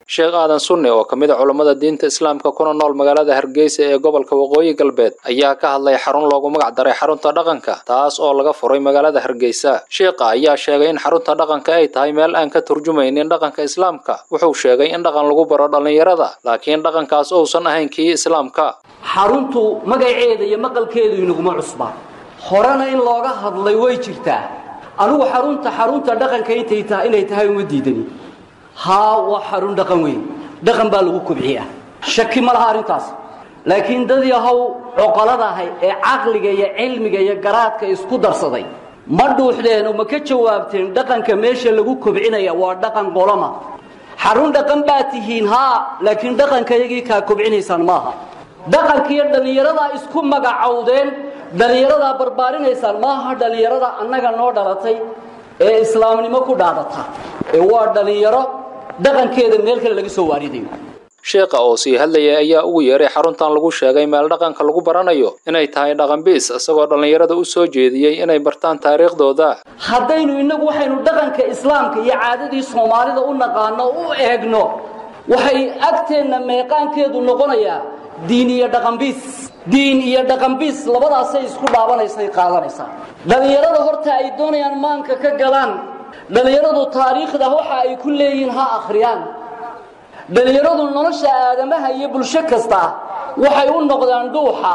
sheekh aadan sunni oo ka mid a culammada diinta islaamka kuna nool magaalada hargeysa ee gobolka waqooyi galbeed ayaa ka hadlay xarun loogu magac daray xarunta dhaqanka taas oo laga furay magaalada hargeysa sheekha ayaa sheegay in xarunta dhaqanka ay tahay meel aan ka turjumaynin dhaqanka islaamka wuxuu sheegay in dhaqan lagu baro dhallinyarada laakiin dhaqankaas uusan ahayn kii islaamka xaruntu magaceeda iyo maqalkeedu inaguma cusbaa horena in looga hadlay way jirtaa anigu xarunta xarunta dhaqanka intay tahay inay tahay uma diidani haa waa xarun dhaqan weyn dhaqan baa lagu kobciyaa shaki ma laha arrintaas laakiin dad yahow coqoladahay ee caqliga iyo cilmiga iyo garaadka isku darsaday ma dhuuxdeen oo ma ka jawaabteen dhaqanka meesha lagu kobcinaya waa dhaqan qolama xarun dhaqan baa tihiin haa laakiin dhaqanka iyagii kaa kobcinaysaan maaha dhaqankiiyo dhallinyaradaa isku magacowdeen dhallinyaradaa barbaarinaysaan maaha dhallinyarada annaga noo dhalatay ee islaamnimo ku dhaadata ee waa dhallinyaro dhaqankeeda meel kale laga soo waaridayo sheekha oo sii hadlayay ayaa ugu yeeray xaruntan lagu sheegay meel dhaqanka lagu baranayo inay tahay dhaqanbiis isagoo dhallinyarada u soo jeediyey inay bartaan taariikhdooda haddaynu innagu waxaynu dhaqanka islaamka iyo caadadii soomaalida u naqaano u eegno waxay agteenna meeqaankeedu noqonayaa diin iyo dhaqanbiis diin iyo dhaqanbiis labadaasay isku dhaabanaysay qaadanaysaa dhallinyarada horta ay doonayaan maanka ka galaan dhallinyaradu taariikhda waxa ay ku leeyihiin ha akhriyaan dhallinyaradu nolosha aadamaha iyo bulsho kasta waxay u noqdaan dhuuxa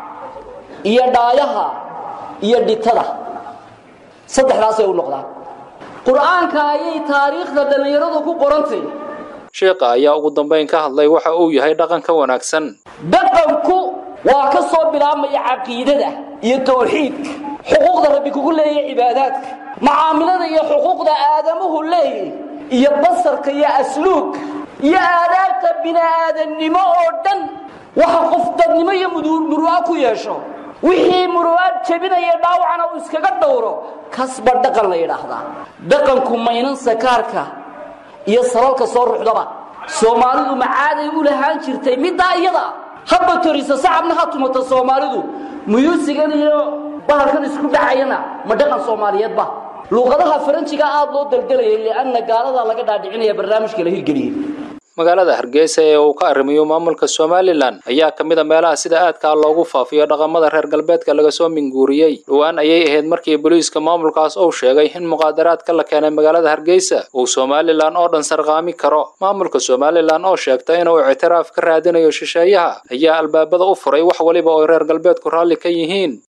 iyo dhaayaha iyo dhitada saddexdaasay u noqdaan qur-aanka ayay taariikhda dhallinyaradu ku qorantay sheekha ayaa ugu dambayn ka hadlay waxa uu yahay dhaqanka wanaagsan dhaqanku waa ka soo bilaabmaya caqiidada iyo tawxiidka xuquuqda rabbi kugu leeyahay cibaadaadka macaamilada iyo xuquuqda aadamuhu leeyahy iyo basarka iyo asluubka iyo aadaabta bini-aadannimo oo dhan waxa qof dadnimo iyo muru'a ku yeesho wixii muru'aad jebinaya dhaawacana uu iskaga dhowro kasba dhaqan la yidhaahdaa dhaqanku maynan sakaarka iyo salalka soo ruxdaba soomaalidu macaaday u lahaan jirtay middaa iyada haba torisa sacabna ha tumata soomaalidu muyuusigan iyo bahalkan isku dhacayana ma dhaqan soomaaliyeedba luuqadaha faranjiga aada loo dalgelayay lianna gaaladaa laga dhaadhicinaya barnaamijka la hirgeliyey magaalada hargeysa ee uu ka arrimiyo maamulka somalilan ayaa ka mid a meelaha sida aadkaa loogu faafiyo dhaqamada reer galbeedka laga soo minguuriyey dhowaan ayay ahayd markii booliiska maamulkaas uu sheegay in muqaadaraadka la keenay magaalada hargeysa uu somalilan oo dhan sarqaami karo maamulka somalilan oo sheegta inuu ictiraaf ka raadinayo shisheeyaha ayaa albaabada u furay wax waliba oo reer galbeedku raalli ka yihiin